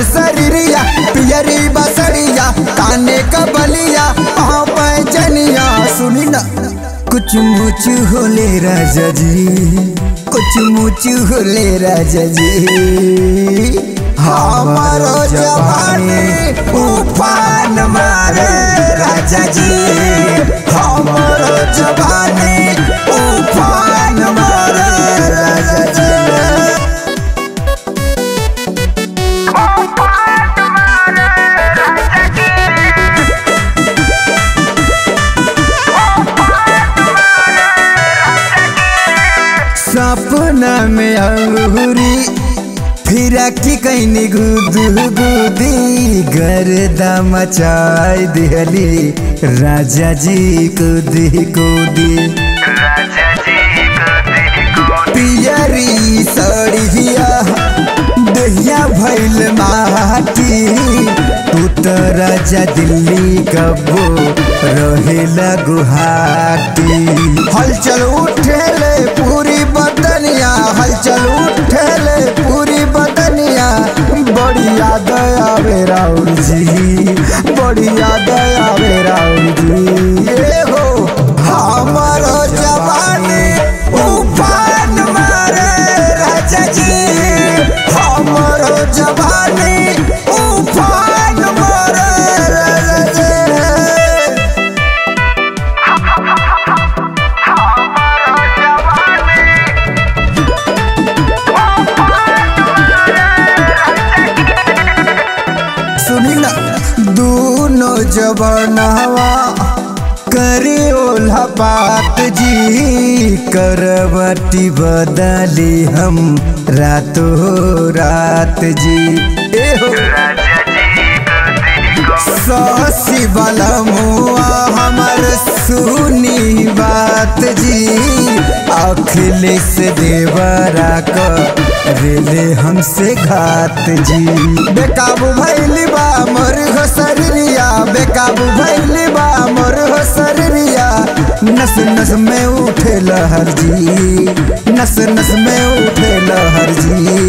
मोर शरीरिया पियरी बसरिया काने का बलिया पाँव पैजनिया सुनी ना कुछ मुच होले राजा जी कुछ मुच होले राजा जी हमारो जवानी उफान मारे राजा जी हमारो जवानी उफान मारे राजा जी सपना में अंगूरी फिरा की कैनी गुद गुदी गर्दा मचाई दिहली राजा जी कुदी कुदी पियरी सड़िया दहिया भैल माटी तू तो राजा दिल्ली कबो रहेला गुहाटी हलचल उठेले पूरी बदनिया हलचल उठेले पूरी बदनिया बड़ी याद आवे राउर जी बड़ी याद आवे राउर जी ये हो हमारो जवानी उफान मारे राजा जी हमारो जवानी उफान मारे राजा जी सुनी ना दोनों जबनवा करे ओल्हा बात जी करवटी बदली हम रातो रात जी ए हो ससी वाला मुआ हमर सुनी बात जी अखिलेश देवरा क रेले हमसे घात जी बेकाबू भैली बा मोर हो शरीरिया बेकाबू भैली बा मोर हो शरीरिया नस नस में उठे लहर जी नस नस में उठे लहर जी